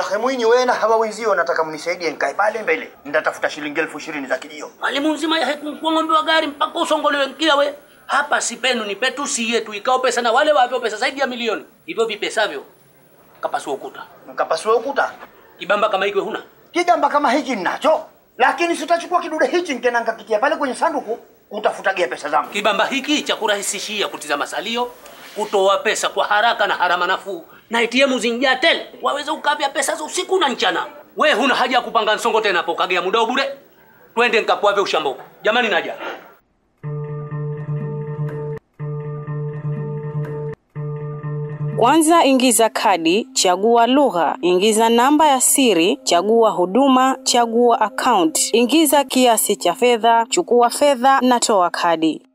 Shekhe Mwinyi, wewe na hawa wenzio nataka mnisaidie nikae pale mbele, nitatafuta shilingi elfu ishirini za kijio. Mwalimu mzima ya kuongombewa gari mpaka usongolewe mkia we. Hapa si penu ni petu si yetu ikao pesa na wale wavyo pesa zaidi ya milioni. Hivyo vipesavyo kapasua ukuta. Mkapasua ukuta. Kibamba kama hiki huna. Kigamba kama hiki ninacho, lakini sitachukua kidude hichi nkena nkakitia pale kwenye sanduku kutafutagia pesa zangu. Kibamba hiki cha kurahisishia kutizama salio, kutoa pesa kwa haraka na harama nafuu, na ATM zinjaa tele, waweza ukavya pesa za usiku na mchana. We huna haja ya kupanga nsongo tena hapo, kagea muda bure. Twende nkakuave ushambo. Jamani, naja. Kwanza ingiza kadi, chagua lugha, ingiza namba ya siri, chagua huduma, chagua account, ingiza kiasi cha fedha, chukua fedha na toa kadi.